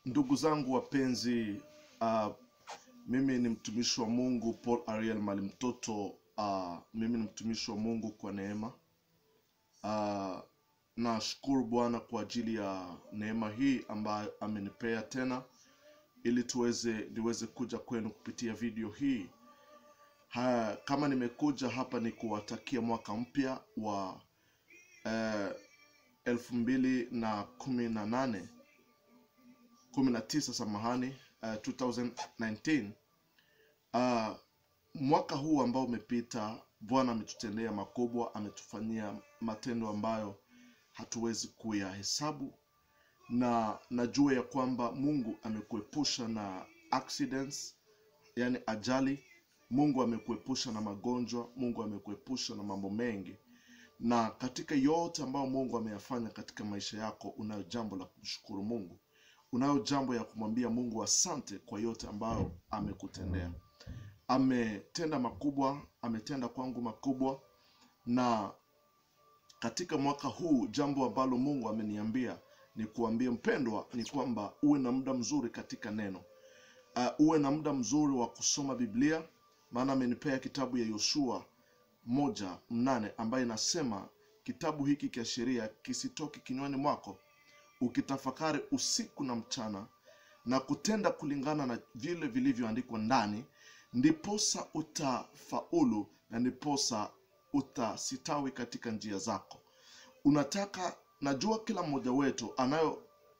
Ndugu zangu wapenzi, uh, mimi ni mtumishi wa Mungu Paul Ariel Mali Mtoto. Uh, mimi ni mtumishi wa Mungu kwa neema. Uh, nashukuru Bwana kwa ajili ya neema hii ambayo amenipea tena ili tuweze niweze kuja kwenu kupitia video hii. Ha, kama nimekuja hapa ni kuwatakia mwaka mpya wa eh, elfu mbili na kumi na nane kumi na tisa samahani, uh, 2019 uh, mwaka huu ambao umepita, Bwana ametutendea makubwa, ametufanyia matendo ambayo hatuwezi kuyahesabu, na najua ya kwamba Mungu amekuepusha na accidents, yani ajali. Mungu amekuepusha na magonjwa, Mungu amekuepusha na mambo mengi, na katika yote ambayo Mungu ameyafanya katika maisha yako, unayo jambo la kumshukuru Mungu unayo jambo ya kumwambia Mungu asante kwa yote ambayo amekutendea. Ametenda makubwa, ametenda kwangu makubwa, na katika mwaka huu jambo ambalo Mungu ameniambia ni kuambia mpendwa, ni kwamba uwe na muda mzuri katika neno. Uh, uwe na muda mzuri wa kusoma Biblia, maana amenipea kitabu ya Yoshua moja mnane ambayo inasema kitabu hiki cha sheria kisitoke kinywani mwako ukitafakari usiku na mchana na kutenda kulingana na vile vilivyoandikwa ndani, ndiposa utafaulu na ndiposa utasitawi katika njia zako. Unataka, najua kila mmoja wetu anayo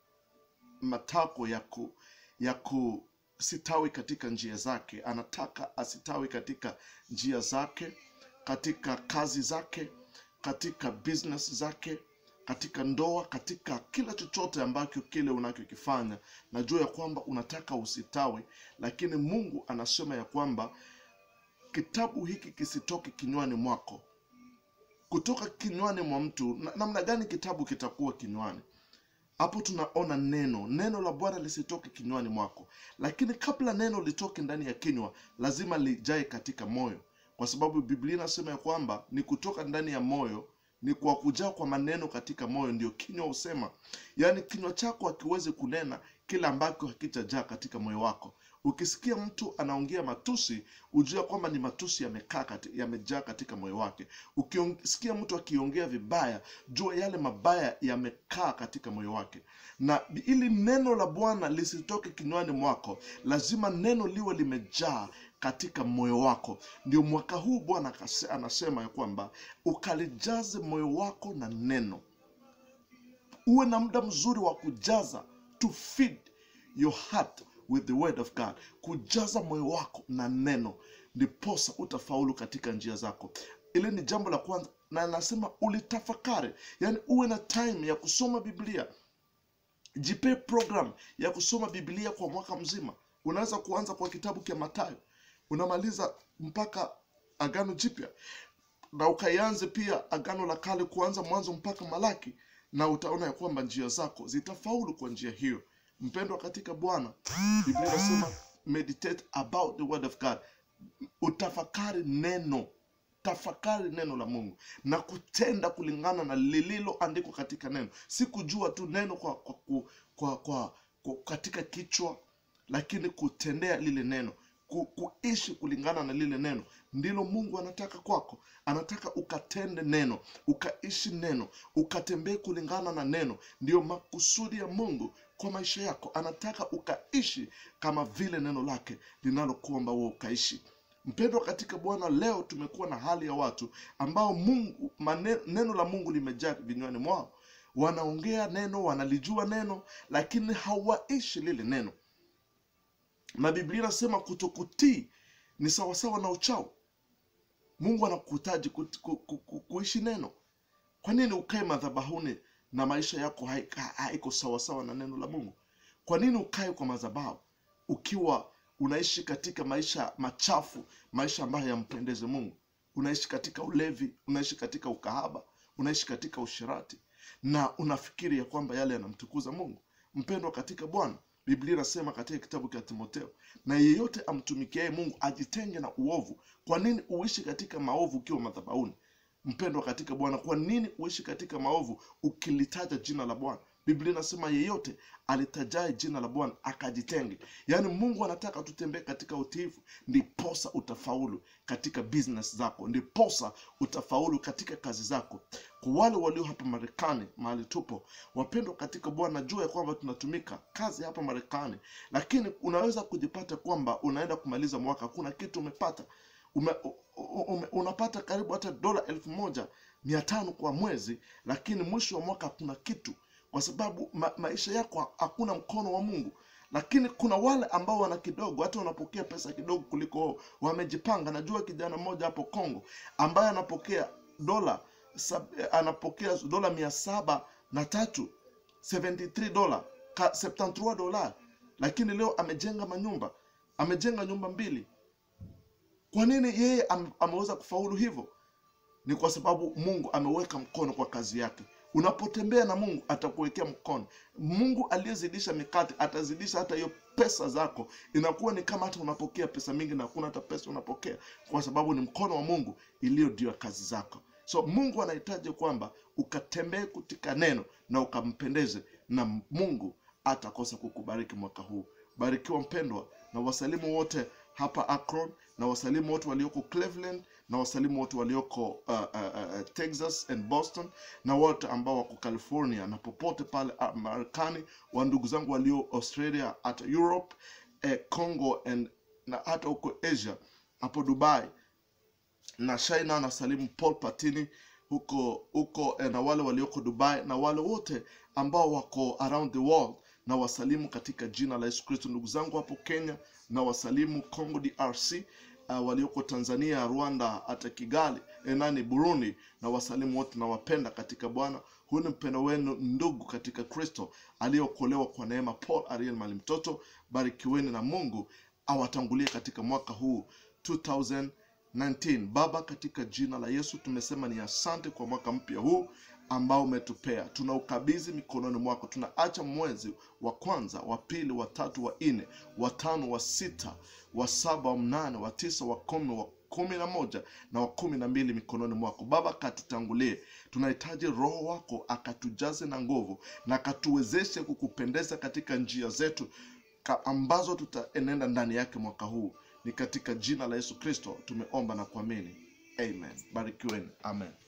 matako ya ku, ya kusitawi katika njia zake. Anataka asitawi katika njia zake, katika kazi zake, katika business zake katika ndoa, katika kila chochote ambacho kile unachokifanya, najua ya kwamba unataka usitawi, lakini Mungu anasema ya kwamba kitabu hiki kisitoke kinywani mwako. Kutoka kinywani mwa mtu, na- namna gani kitabu kitakuwa kinywani? Hapo tunaona neno, neno la Bwana lisitoke kinywani mwako, lakini kabla neno litoke ndani ya kinywa, lazima lijae katika moyo, kwa sababu Biblia inasema ya kwamba ni kutoka ndani ya moyo ni kwa kujaa kwa maneno katika moyo ndio kinywa husema. Yaani kinywa chako hakiwezi kunena kile ambacho hakijajaa katika moyo wako. Ukisikia mtu anaongea matusi, ujue kwamba ni matusi yamekaa kati, yamejaa katika moyo wake. Ukisikia mtu akiongea vibaya, jua yale mabaya yamekaa katika moyo wake. Na ili neno la Bwana lisitoke kinywani mwako, lazima neno liwe limejaa katika moyo wako. Ndio mwaka huu Bwana akase- anasema ya kwamba ukalijaze moyo wako na neno. Uwe na muda mzuri wa kujaza, to feed your heart with the word of God, kujaza moyo wako na neno, ndiposa utafaulu katika njia zako. Ile ni jambo la kwanza, na anasema ulitafakari, yani uwe na time ya kusoma Biblia. Jipe program ya kusoma Biblia kwa mwaka mzima. Unaweza kuanza kwa kitabu cha Mathayo unamaliza mpaka Agano Jipya, na ukaianze pia Agano la Kale, kuanza Mwanzo mpaka Malaki, na utaona ya kwamba njia zako zitafaulu kwa njia hiyo. Mpendwa katika Bwana, Biblia inasema meditate about the word of God, utafakari neno tafakari neno la Mungu na kutenda kulingana na lililoandikwa katika neno, si kujua tu neno kwa, kwa, kwa, kwa, kwa, kwa katika kichwa, lakini kutendea lile neno ku, kuishi kulingana na lile neno ndilo Mungu anataka kwako. Anataka ukatende neno, ukaishi neno, ukatembee kulingana na neno. Ndiyo makusudi ya Mungu kwa maisha yako. Anataka ukaishi kama vile neno lake linalokuomba wewe ukaishi. Mpendwa katika Bwana, leo tumekuwa na hali ya watu ambao Mungu mane, neno la Mungu limejaa vinywani mwao, wanaongea neno, wanalijua neno, lakini hawaishi lile neno na Biblia inasema kutokutii ni sawasawa na uchawi. Mungu anakuhitaji ku, ku, ku, ku, kuishi neno. Kwa nini ukae madhabahuni na maisha yako haiko haiko sawasawa na neno la Mungu? Kwa nini ukae kwa madhabahu ukiwa unaishi katika maisha machafu, maisha ambayo yampendeze Mungu? Unaishi katika ulevi, unaishi katika ukahaba, unaishi katika ushirati na unafikiri ya kwamba yale yanamtukuza Mungu. Mpendwa katika Bwana, Biblia inasema katika kitabu cha Timotheo, na yeyote amtumikiaye Mungu ajitenge na uovu. Kwa nini uishi katika maovu ukiwa madhabahuni? Mpendwa katika Bwana, kwa nini uishi katika maovu ukilitaja jina la Bwana? biblia inasema yeyote alitajae jina la bwana akajitenge yaani mungu anataka tutembee katika utiifu ndiposa utafaulu katika business zako ndiposa utafaulu katika kazi zako kwa wale walio hapa marekani mahali tupo wapendwa katika bwana jua ya kwamba tunatumika kazi hapa marekani lakini unaweza kujipata kwamba unaenda kumaliza mwaka hakuna kitu umepata ume, ume, unapata karibu hata dola elfu moja mia tano kwa mwezi lakini mwisho wa mwaka hakuna kitu kwa sababu ma, maisha yako hakuna mkono wa mungu lakini kuna wale ambao wana kidogo hata wanapokea pesa kidogo kuliko wao wamejipanga najua kijana mmoja hapo congo ambaye anapokea dola sab, anapokea dola mia saba na tatu 73 dola 73 dola lakini leo amejenga manyumba amejenga nyumba mbili kwa nini yeye am, ameweza kufaulu hivyo ni kwa sababu mungu ameweka mkono kwa kazi yake unapotembea na mungu atakuwekea mkono mungu aliyezidisha mikate atazidisha hata hiyo pesa zako inakuwa ni kama hata unapokea pesa mingi na hakuna hata pesa unapokea kwa sababu ni mkono wa mungu iliyo ndio kazi zako so mungu anahitaji kwamba ukatembee katika neno na ukampendeze na mungu atakosa kukubariki mwaka huu barikiwa mpendwa na wasalimu wote hapa akron na wasalimu wote walioko cleveland na wasalimu wote walioko uh, uh, uh, texas and boston na wote ambao wako california na popote pale uh, marekani wa ndugu zangu walio australia hata europe eh, congo and na hata huko asia hapo dubai na china na salimu paul patini huko huko eh, na wale walioko dubai na wale wote ambao wako around the world na wasalimu katika jina la yesu kristo ndugu zangu hapo kenya na wasalimu congo drc uh, walioko tanzania rwanda hata kigali eh, nani burundi na wasalimu wote nawapenda katika bwana huyu ni mpendo wenu ndugu katika kristo aliyeokolewa kwa neema paul ariel mali mtoto barikiweni na mungu awatangulie katika mwaka huu 2019 baba katika jina la yesu tumesema ni asante kwa mwaka mpya huu ambao umetupea tunaukabidhi mikononi mwako tunaacha mwezi wa kwanza wa pili wa tatu wa nne wa tano wa sita wa saba wa mnane wa tisa wa kumi wa kumi na moja na wa kumi na mbili mikononi mwako baba katutangulie tunahitaji roho wako akatujaze na nguvu na akatuwezeshe kukupendeza katika njia zetu ka ambazo tutaenenda ndani yake mwaka huu ni katika jina la yesu kristo tumeomba na kuamini amen barikiweni amen